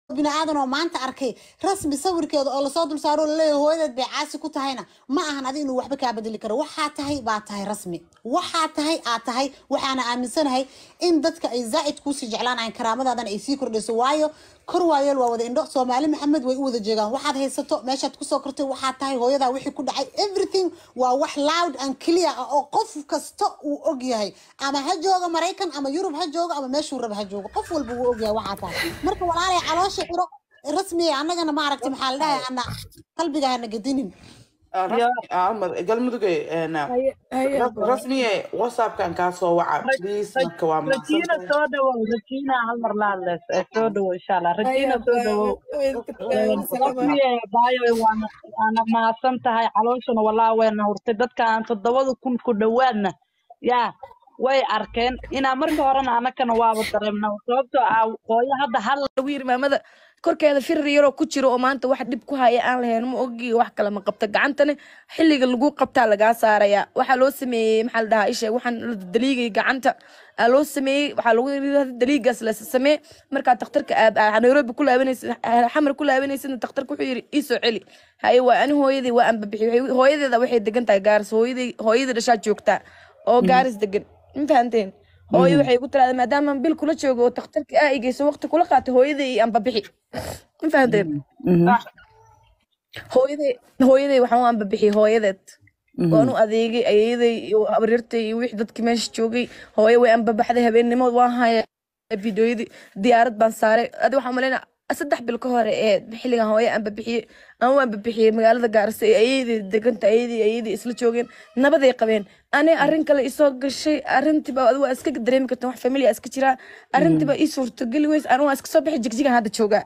bini aadan oo maanta arkay rasmi sawirkeeda oo lasoo dul saaro laleeyahay hooyadeed bay caasi ku tahayna ma ahan adi inuu waxba kaa bedeli karo waxaa tahay baa tahay rasmi waxaa tahay aad tahay waxaana aaminsanahay in dadka ay zaa'id kuusii jeclaanayan karaamadaadana ay sii kordhayso waayo kor waayeel waa wada indho soomaali maxamed way u wada jeegaan waxaad haysato meeshaad kusoo kortay waxaa tahay hooyadaa wixii ku dhacay everything waa wax loud and clear ah oo qof kasta uu og yahay ama ha jooga maraykan ama yurub ha joogo ama meeshuu raba ha joogo qof walba wuu og yahay waxaa tahay marka walaalay caloosha xiro rasmiya annagana maaragtay maxaa la dhahay ana qalbiga hana gedinin galmudugay rasmiye whatsappkan kaa soo waca please marka waa rajiina mahadsantahay soo dhawow rajiina hal mar la hadleys ee soo dhawow insha allah rajiina soo dhawow rasmiye baayo waana waana mahadsan tahay calooshana walaa wayna hurtay dadka aan toddobada kun ku dhowaadna yaa way arkeen inaa marka horena anakana waaba dareemna sababtoo ah hooyo hadda hal lagu yiri maamada korkeeda firir yaroo ku jiro oo maanta wax dhib ku haya aan lahayn ma ogi wax kale ma qabta gacantana xilliga lagu qabtaa lagaa saaraya waxaa loo sameeyey maxaa la dhahaa isheeg waxaan la daliigay gacanta aa loo sameeyey waxaa lagu yiri daliigaas la samee markaa takhtarka aad aa nairobi ku laabanaysid xamar ku laabanaysidna takhtarka wuxuu yiri ii soo celi haye waa ani hooyadii waa anbabixi hooyadeeda waxay degan tahay gaaris hooyadii hooyadii dhashaa joogtaa oo gaaris degan ma fahanteen hooyo waxay ku tiraada maadaama bil kula joogo oo takhtarka aa igeyso waqti kula qaatay hooyaday iyo anbabixi ma fahanteen hooyaday hooyaday waxaan u anbabixiyey hooyadeed waan u adeegay ayeeyaday iyo abaryartay iyo wixii dadkii meesha joogay hooyo way anbabaxday habeennimo waan haya fideoyadii diyaarad baan saaray adi waxaan malaynaa saddex bil ka hore ee xilligan hooyo anbabixiyey aan u anbabixiyey magaalada gaarisa ee ayeydii deganta ayadii ayadii isla joogeen nabaday qabeen ani arrin kale isoo gashay arrintiiba adi waa iska dareemi karta wax familia iska jiraa arrintiiba ii suurtageli weys anu waa iska soo bixi jigjigan hadda joogaa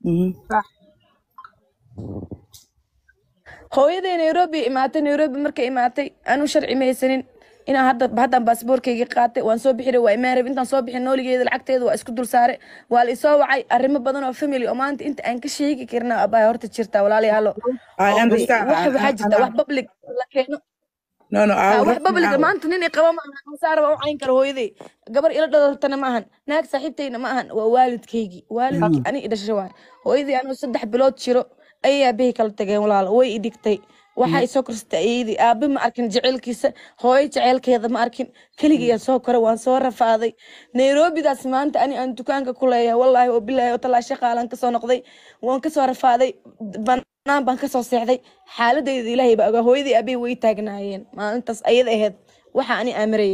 hooyaday nairobi imaatay nairobi markay imaatay anu sharci ma haysanin inaan hadda haddaan baasboorkayga qaatay waan soo bixi waa imaan rabay intaan soo bixin nooligeeda lacagteeda waa isku dul saare waa la isoo wacay arrimo badan oo family oo maanta inta aan ka sheegi karna abaa horta jirta walaalayaalo I understand. wax I- waxaa I- jirta I- wax public la keeno no no Ah, I wax public maanta nin i qaba ma ahan saara waa u cayn kara hooyaday gabar ila dhalatana ma ahan naag saaxiibtayna ma ahan waa waalidkaygii waalidkii ani i dhashay waay hooyadii anuu saddex bilood jiro ayay aabahii kala tageen walaalo way i dhigtay waxaa isoo korsatay ayadii aabe ma arkin jaceylkiisa hooyo jaceylkeeda ma arkin keligii soo koray waan soo rafaaday nairobidaas maanta ani aan dukaanka ku leeyahay wallaahi oo bilaahi oo talaa shaqaalan kasoo noqday waan kasoo rafaaday banaan baan kasoo seexday xaaladayda ilaahay baa ogaa hooyadii aabahii way taagnaayeen maalintaas ayada ahayd waxa ani aamirayay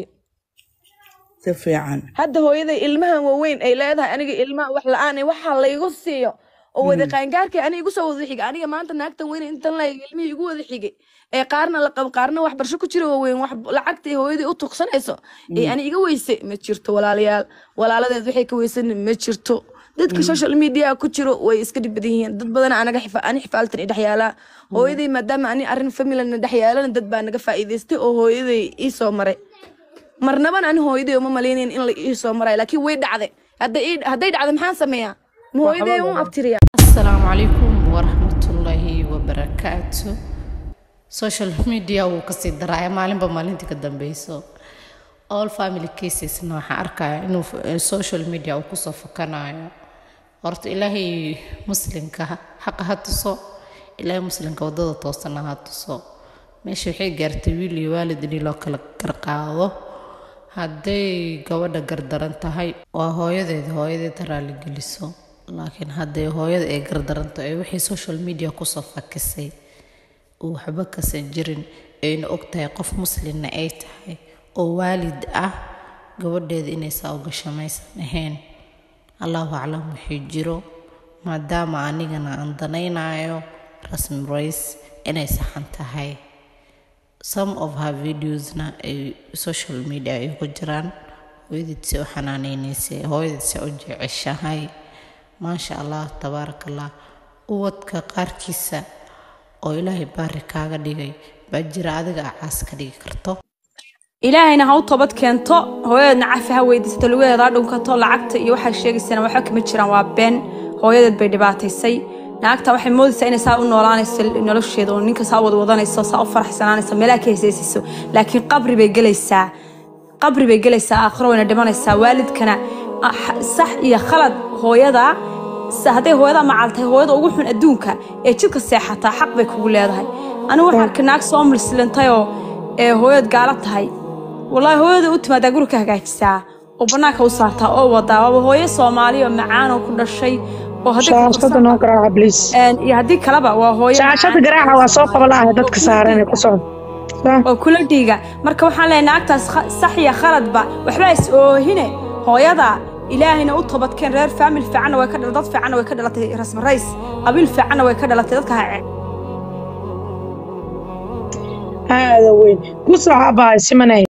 si fiican hadda hooyaday ilmahan waaweyn ay leedahay aniga ilmaha wax la-aan waxa laygu siiyo oo wada qaangaarkay aniga igu soo wada xigay aniga maanta naagtan weyn intan la ilmihii igu wada xigay ee qaarna la qabo qaarna wax barsho ku jira waaweyn wax lacagtay hooyadii u tuqsanayso ee ani iga weysay ma jirto walaalayaal walaaladeed waxay ka weysan ma jirto dadka social media ku jiro way iska dhib badan yihiin dad badan anaga xifa ani xifaaltan i dhexyaalaa hooyaday maadaama ani arrin familana dhexyaalana dad baa naga faa'iidaystay oo hooyaday ii soo maray marnaban ani hooyaday uma malaynayn in la ii soo maray laakiin way dhacday hadday ii- hadday dhacday maxaan sameeyaa ma hooyaday un abtiriya asalaamu calaykum waraxmatullaahi wabarakaatu social media wuu kasii daraaya maalinba maalintii ka dambeyso all family casesna waxaan arkaya inuu f- social media uu kusoo fakanayo horta ilaahay muslimka xaqa ha tuso ilaahay muslimka wadada toosana ha tuso meesha waxay gaartay wiil iyo waalid in loo kala garqaado hadday gabadha gardaran tahay waa hooyadeed hooyadeed raali geliso laakiin hadday hooyada ay gardaranto ee wixii social media kusoo fakisay uu waxba kasan jirin ayna og tahay qof muslimna ay tahay oo waalid ah gabadheeda inay saa u gasho maysan ahayn allahu aclam wixii jiro maadaama anigana aan danaynayo rasmi rays inay saxan tahay some of her videosna ay social media ay ku jiraan hooyadeed se u xanaaneynaysay hooyadeed se u jeceshahay maasha allah tabaaraka allah uwadka qaarkiisa oo ilaahay baari kaaga dhigay baa jira adiga acaas ka dhigi karto ilaahayna ha u toobad keento hooyadeedna cafi ha weydiisato lugadeeda ha dhunkato lacagta iyo waxay sheegaysana waxba kama jiraan waa been hooyadeed bay dhibaataysay naagta waxay moodaysaa inay saa u noolaanayso nolosheeda oo ninka saa wadwadanayso saa u faraxsanaanayso meelaha ka heesaysiiso laakiin qabri bay gelaysaa qabri bay gelaysaa aakhiro wayna dhimanaysaa waalidkana ah, sax iyo khalad hooyada se hadday hooyada macal tahay hooyada ugu xun adduunka ee jidka seexataa xaq bay kugu leedahay anigu waxaan arkay naag soo milsilintayoo ee hooyad gaala tahay wallaahi hooyada u timaadaa guri ka hagaajisaa oo bannaanka u saartaa oo wadaa waaba hooyo soomaali oo macaan oo ku dhashay oo hadday ku shaashada qabsan- noo garaaca bliis een, iyo haddii kaleba waa hooyo shaashada macaan. garaaca waa soo qaba la'ahay dadka saaran ee ku socda oo kula dhiiga marka waxaan leeyahay naagtaas kha- sax iyo khaladba waxbaa is oohine hooyada ilaahayna u toobadkeen reer faamil fiicanna way ka dhala dad fiicanna way ka dhalatay rasmi rays qabiil fiicanna way ka dhalatay dadka ha aada weyn ku soo cabahay simanay